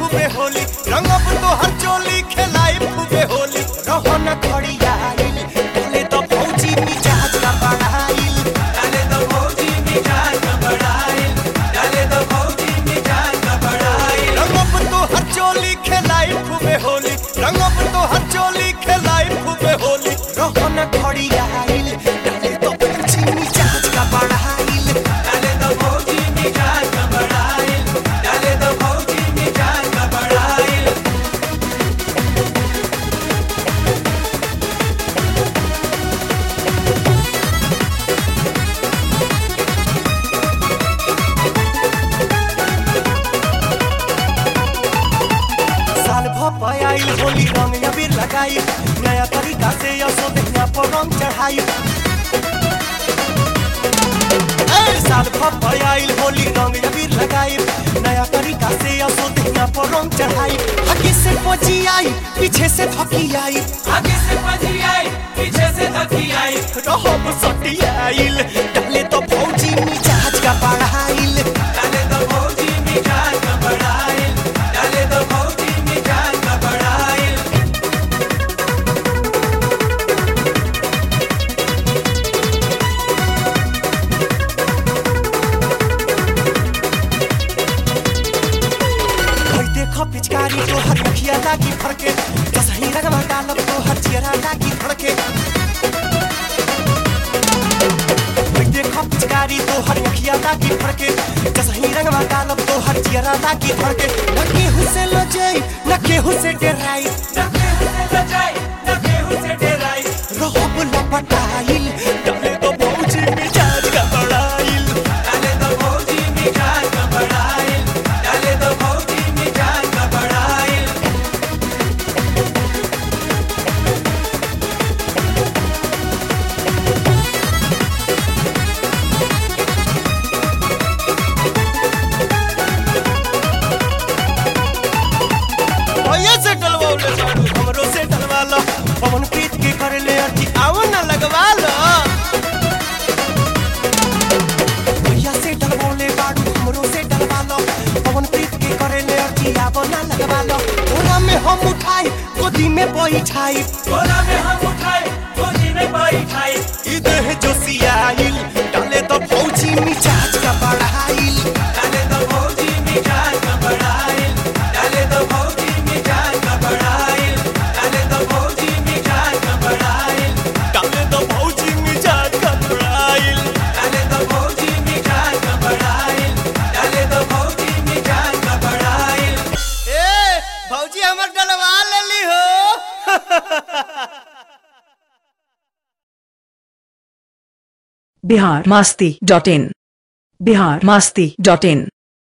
खूबे होली रंगब तो हर चोली खेलाई खूबे होली रहन खड़िया डाले तो फौजी मिजाज का बढ़ाइल डाले दो फौजी मिजाज का बढ़ाइल डाले दो फौजी मिजाज का बढ़ाइल रंगब तो हर चोली खेलाई खूबे होली रंगब तो हर चोली खेलाई खूबे होली रहन खड़िया डाले तो फौजी मिजाज का बढ़ाइल डाले दो फौजी मिजाज का बढ़ाइल डाले दो फौजी मिजाज का बढ़ाइल साल भप आइल होली रंग अबीर लगाई नया तरीका से यसो देखना पर रंग चढ़ाई ए, साल भप आइल होली रंग अबीर लगाई नया तरीका से यसो देखना पर रंग चढ़ाई आगे से पची आई पीछे से थकी आई आगे से पजी आई पीछे से धकी आई रहब सटी आइल डाले तो फौजी मिजाज का बढ़ाइल डाले दो फौजी मिजाज का बढ़ाइल डाले दो फौजी मिजाज का बढ़ाइल भाई देखो पिचकारी तो हर मुखिया लागी फड़के दसही रंगवा डालब तो हर चेहरा लागी फड़के भाई देखो पिचकारी तो हर मुखिया लागी फड़के दसही रंगवा डालब तो हर चेहरा लागी फड़के न केहू से लजई न केहू से डराई न केहू से लजाई न केहू से डराई रहब लपटाइल डाले तो भौजी मिजाज का बड़ाइल डाले दो फौजी मिजाज का बढ़ाइल डाले दो फौजी मिजाज का बढ़ाइल भैया से डलवाओले बाड़ू हमरो से डलवा लो पवन प्रीत के करे ले अर्जी आओ ना लगवा लो भैया से डलवाओले बाड़ू हमरो से डलवा लो पवन प्रीत के करे ले अर्जी आओ ना लगवा लो ओला में हम उठाई गोदी में बैठाई गोला में हम उठाए गोदी में बैठाए ई देह जोसियाइल डाले तो फौजी मिजाज का बढ़ाइल डाले दो फौजी मिजाज का बढ़ाइल डाले दो फौजी मिजाज का बढ़ाइल डाले दो फौजी मिजाज का बढ़ाइल डाले तो फौजी मिजाज का बढ़ाइल डाले दो फौजी मिजाज का बढ़ाइल डाले दो फौजी मिजाज का बढ़ाइल ए भौजी हमर डलवा लेली हो Bihar Masti dot in Bihar Masti dot in